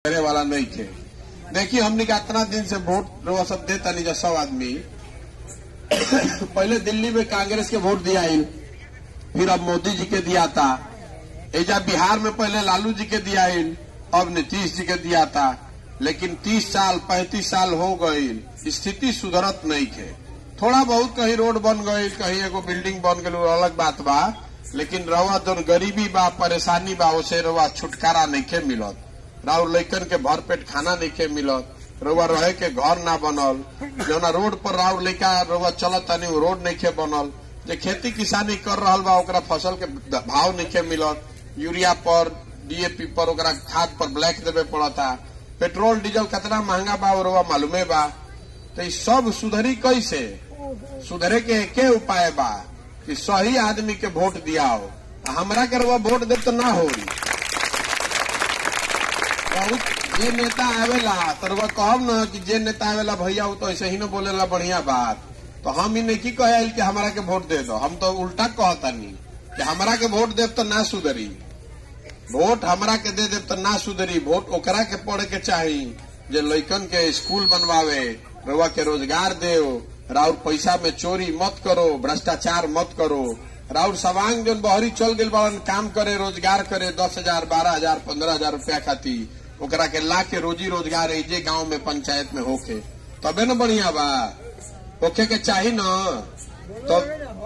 करे वाला नहीं थे देखिए हमने का इतना दिन से वोट रवा सब देता नहीं जा सब आदमी पहले दिल्ली में कांग्रेस के वोट दिया इन फिर अब मोदी जी के दिया था एजा बिहार में पहले लालू जी के दिया इन अब नीतीश जी के दिया था लेकिन 30 साल 35 साल हो गई स्थिति सुधरत नहीं थे थोड़ा बहुत कहीं रोड बन गई कहीं एगो बिल्डिंग बन गई अलग बात बा लेकिन रवा जो गरीबी बा परेशानी बा उसे रवा छुटकारा नहीं के मिलत राउर लैकन के भर पेट खाना नहीं के मिलत रउआ रहे के घर ना बनल जौना रोड पर राउर लैका रउआ चलत तनी उ रोड नहीं के बनल जे खेती किसानी कर रहल बा ओकरा फसल के भाव नहीं के मिलत यूरिया पर डीएपी पर ओकरा खाद पर ब्लैक देवे पड़ता पेट्रोल डीजल कितना महंगा बा और रउआ मालूमे बा तो ई सब सुधरी कैसे सुधरे के एके उपाय बा कि सही आदमी के वोट दियाओ आ हमरा के रउआ वोट दे तो ना होई बहुत जे नेता आवेला तरवा कहब न कि जे नेता आवेला भैया वो तो ऐसे ही न बोलेला बढ़िया बात तो हम ही नहीं की कहे कि हमरा के वोट दे दो हम तो उल्टा कहतानी कि हमरा के वोट देव तो ना सुधरी वोट हमरा के दे देव तो ना सुधरी वोट ओकरा के पड़े के चाही जे लइकन के स्कूल बनवावे रउआ के रोजगार देव राउर पैसा में चोरी मत करो भ्रष्टाचार मत करो राउर सवांग जोन बहरी चल गई बाड़न काम करे रोजगार करे दस हजार बारह हजार पंद्रह हजार रुपया खातिर ओकरा के ला के रोजी रोजगार जे गांव में पंचायत में होके तबे न बढ़िया बा होखे के चाही न तो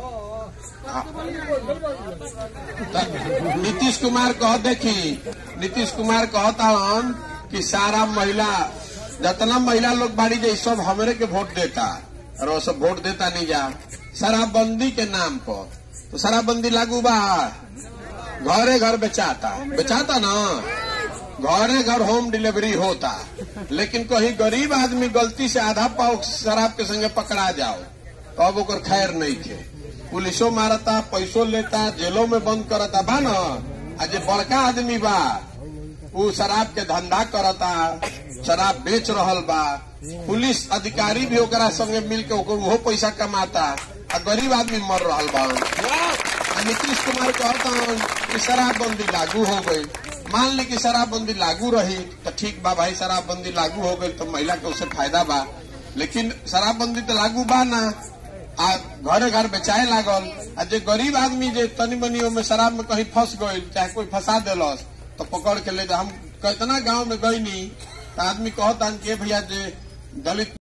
नीतीश कुमार कह देखी नीतीश कुमार कहता हन कि सारा महिला जितना महिला लोग बाड़ी जाए सब हमरे के वोट देता और वो सब वोट देता नहीं जा शराबबंदी के नाम पर तो शराबबंदी लागू बा घरे घर बेचाता बेचाता ना घरे घर होम डिलीवरी होता लेकिन कहीं गरीब आदमी गलती से आधा पाव शराब के संगे पकड़ा जाओ तो अब ओकर खैर नहीं थे पुलिसो मारता पैसो लेता जेलों में बंद करता बा न आ जे बड़का आदमी बा उ शराब के धंधा करता शराब बेच रहल बा पुलिस अधिकारी भी ओकरा संगे मिल के ओकर उहो पैसा कमाता आ गरीब आदमी मर रहल बा आ नीतीश कुमार कहता कि शराबबंदी लागू हो गई मान ली कि शराबबंदी लागू रही तो ठीक बा भाई शराबबंदी लागू हो गई तो महिला के उससे फायदा बा लेकिन शराबबंदी तो लागू बा ना आ घरे घर बेचाए लागल आ जे गरीब आदमी जे तनी मनी में शराब में कहीं फंस गई चाहे कोई फंसा दिलस तो पकड़ के ले जा हम कितना गांव में गई नहीं तो आदमी कहता कि भैया जे दलित